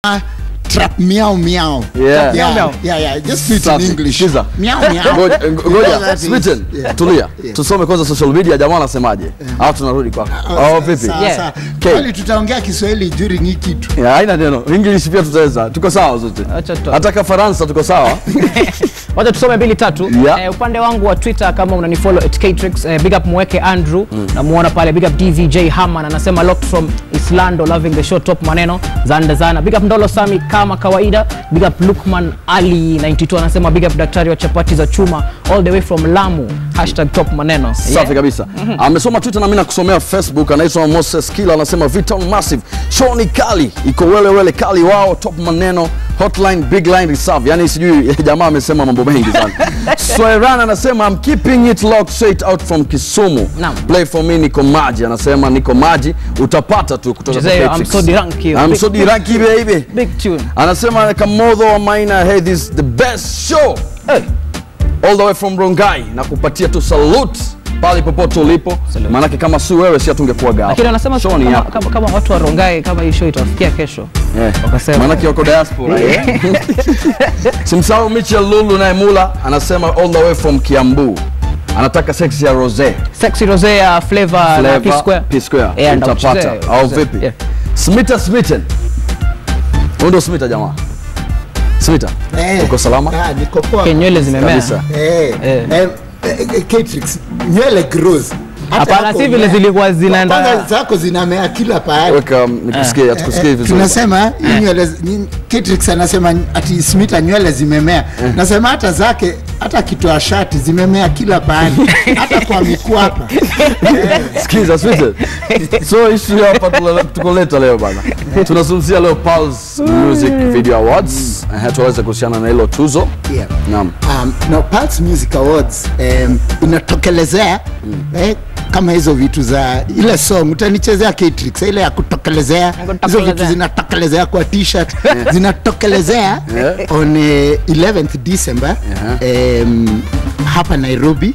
trap meow meow. Yeah. Yeah, Meow, meow. yeah, yeah. Just do it in Safi. English. Sikiza. Meow meow. Ngoja- You know ngoja that is- Smitten, yeah. tulia Yeah. tusome kwanza social media jamaa anasemaje au tunarudi kwako au vipi Sawa, Yeah. sawa. Okay. Kwani tutaongea Kiswahili during hii kitu. Yeah, haina neno english pia tutaweza tuko sawa zote Acha tu- hata ka faransa tuko sawa wacha tusome mbili tatu Yeah. eh, upande wangu wa twitter kama unanifollow at Ktrix, eh, big up mweke andrew namuona pale big up dvj haman anasema locked from islando loving the show top maneno zanda zana big up ndolo sami kama kawaida big up lukman ali 92 anasema big up daktari wa chapati za chuma all the way from lamu hashtag top maneno safi kabisa amesoma twitter na mimi nakusomea facebook anaitwa moses kila anasema viton massive show ni kali iko wele wele kali wao top maneno hotline big line reserve yani sijui jamaa amesema mambo mengi sana Sweran anasema I'm keeping it locked straight out from Kisumu Naam. play for me niko maji anasema niko maji utapata tu kutoka Chezea kwa I'm Patrix. so drunk here. I'm Big- so drunk baby big tune anasema kamodho wa maina hey this is the best show hey. all the way from rongai na kupatia tu salute pale popote ulipo Salute. maanake kama si wewe si hatungekuwa gawa lakini wanasema Show ni kama, yako. kama, kama watu warongae kama hii show itawafikia kesho Eh, wakasema maanake wako diaspora eh. simsahau michel lulu naye mula anasema all the way from kiambu anataka sex ya rose sexy rose ya flavor na Flavor, P Square. P Square. Yeah, utapata ndakuchezea, au kuchezea. vipi Yeah. smita smitten huyu ndio smita jamaa smita Eh. uko salama Ah, niko poa. Okay, nywele zimemea Kabisa. Eh, Eh. eh, eh, Catrix, nywele grows. Hata Hapana, yako si vile umea. zilikuwa zinaenda- Kwanza zako zinamea kila pahali. weka um, nikusikie tukusikie vizuri tunasema hii nywele ni- Catrix anasema ati Smita nywele zimemea nasema hata zake hata kitoa shati zimemea kila pahali hata kwa mikwapa Sikiza Sweden. So issue hapa tula- tukoleta leo bana. Tunazungumzia leo Pulse Music Video Awards. Eh, tuweze kuhusiana na hilo tuzo. Yeah. Naam. um, no, Pulse Music Awards um, inatokelezea eh, kama hizo vitu za ile song utanichezea Catrix ile ya kutokelezea hizo vitu Kutokelezea. zinatokelezea kwa t-shirt zinatokelezea Yeah. on eh, 11th December um, hapa Nairobi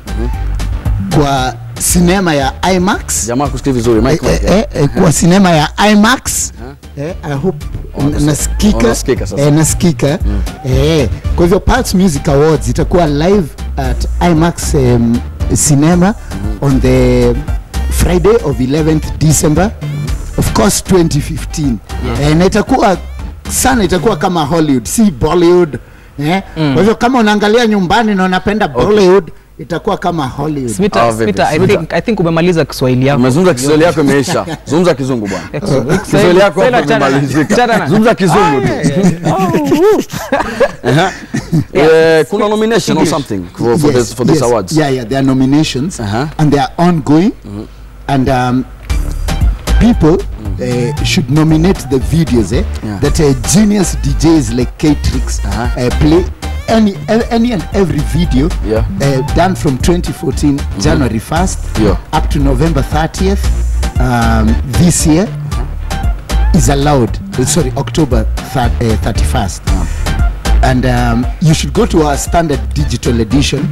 kwa sinema ya IMAX Jamaa kusikia vizuri eh, Mike. eh, eh, eh, kwa sinema ya IMAX eh, I hope Unasikia- nasikika unasikika sasa. eh, nasikika eh, kwa hivyo Pulse Music Awards itakuwa live at IMAX um, cinema on the Friday of 11th December of course 2015 eh, na itakuwa sana itakuwa kama Hollywood si Bollywood eh? kwa hivyo kama unaangalia nyumbani na unapenda Bollywood itakuwa kama Hollywood Smita, Ah, vipi? Smita, I Smita. think, I think umemaliza Kiswahili yako. Umezungumza Kiswahili yako imeisha. Zungumza kizungu bwana. Kiswahili- Kiswahili yako hapo Kiswahili achana- imemalizika. achana na- Zungumza kizungu tu. Eh, kuna nomination or something for, for this for these yes. awards. Yeah, yeah, there are nominations Uh-huh. and they are ongoing, and um, people uh, should nominate the videos eh, Yeah. that uh, genius DJs like K-Trix Uh-huh. uh, play. Any, any and every video Yeah. uh, done from 2014 January 1st Yeah. up to November 30th um, this year is allowed. uh, sorry, October thir- uh, 31st and um, you should go to our standard digital edition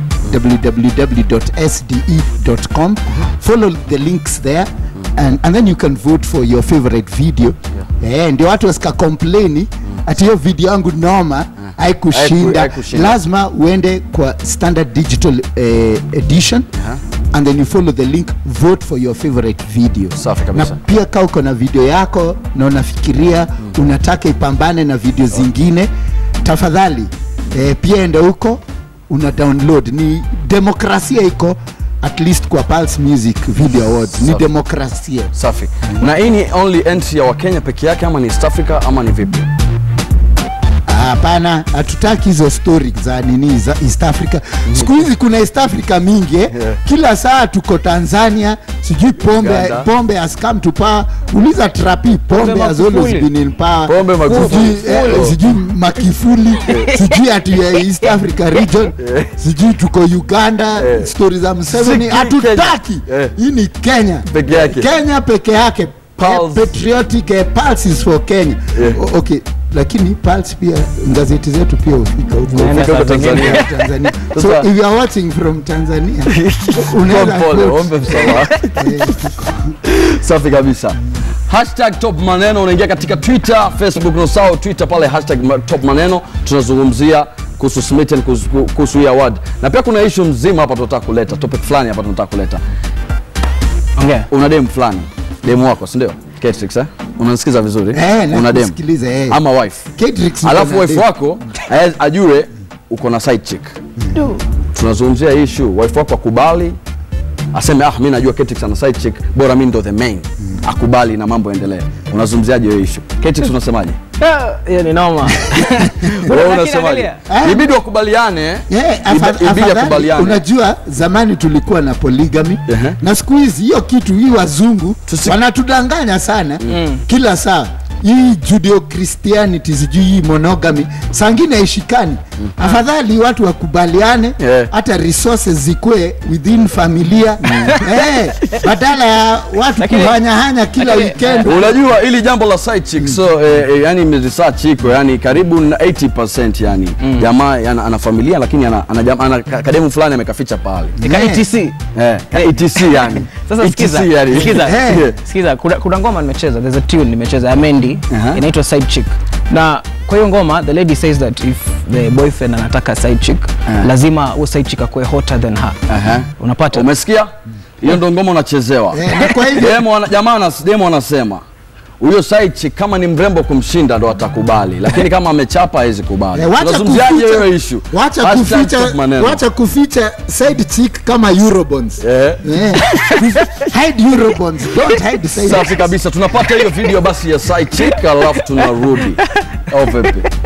www.sde.com follow the links there and, and then you can vote for your favorite video Eh, ndio watu wasika complaini ati hiyo video yangu noma Haiku- haikushinda haikushinda. lazima uende kwa standard digital eh, edition and then you follow the link vote for your favorite video Safi kabisa. na pia kaa uko na video yako na unafikiria unataka ipambane na video zingine tafadhali eh, pia enda huko una download ni demokrasia iko at least kwa Pulse Music Video Awards ni Safi. demokrasia Safi. Na hii ni only entry ya Wakenya peke yake ama ni East Africa ama ni vipi? hapana hatutaki hizo story za nini za East Africa siku hizi kuna East Africa mingi eh? Yeah. kila saa tuko Tanzania sijui pombe Uganda. pombe has come to power uliza trapi pombe Pombe has always Magufuli. been in power Pombe Magufuli. sijui eh, sijui makifuli sijui ati ya East Africa region sijui tuko Uganda Eh. stori za Museveni Si hatutaki Kenya. Eh. hii ni Kenya Peke yake. Kenya peke yake Pulse. Eh, patriotic eh, pulse is for Kenya Yeah. O- okay lakini pulse pia gazeti zetu pia hufika huko Naenda Ufika huko saa zingine. Tanzania. Tanzania. so Sasa- if you are watching from Tanzania Pole unaweza pole, quote, ombe msamaha. eh, Safi kabisa. hashtag top maneno unaingia katika twitter facebook nosao twitter pale hashtag ma- top maneno tunazungumzia kuhusu smitten kuhusu kuhusu hii award na pia kuna issue mzima hapa tunataka kuleta topic fulani hapa tunataka kuleta ongea una dem fulani demu wako si ndio Catrix, eh? unanisikiza vizuri Eh, una dem nakusikiliza, eh. ama wife Catrix niko alafu na wife dem. wako ae- ajue uko na side chick tunazungumzia hii issue wife wako akubali aseme ah mi najua Catrix ana side chick bora mi ndo the main akubali na mambo yaendelee unazungumziaje hiyo issue Catrix unasemaje Ah, hiyo ni noma wewe Lakini unasemaje angalia. Ah. ibidi wakubaliane Yeah, ibe- afa- ibidi afadhali, akubaliane unajua zamani tulikuwa na polygamy Ehe. na siku hizi hiyo kitu hii wazungu Tusi- wanatudanganya sana kila saa hii judeo christianity sijui hii monogamy sangine haishikani afadhali watu wakubaliane Yeah. hata resources zikuwe within familia eh, badala ya watu Lakini- kuhanyahanya kila lakini- weekend unajua ili jambo la side chick so eh, eh, yani research iko yani karibu na 80% yani jamaa yana, ana familia lakini ana, ana, jam- ana ka- kademu fulani amekaficha pale Ika Yeah. ETC eh, etc yani sasa ETC sikiza yani. sikiza Eh. sikiza kuna, kuna ngoma nimecheza there's a tune nimecheza ya Mendy Aha. inaitwa side chick na kwa hiyo ngoma the lady says that if the boyfriend anataka side chick Ah. lazima huyo side chick akuwe hotter than her Aha. unapata umesikia hiyo ndo ngoma unachezewa Eh, na kwa hivyo- Demo ana- jamaa anas- demo anasema huyo side chick kama ni mrembo kumshinda ndo atakubali lakini kama amechapa hawezi kubali Eh, wacha unazungumziaje kuficha- hiyo issue wacha Hashtag kuficha top maneno. wacha kuficha side chick kama eurobonds Eh. Eh. hide eurobonds don't hide side safi kabisa tunapata hiyo video basi ya side chick alafu tunarudi au vipi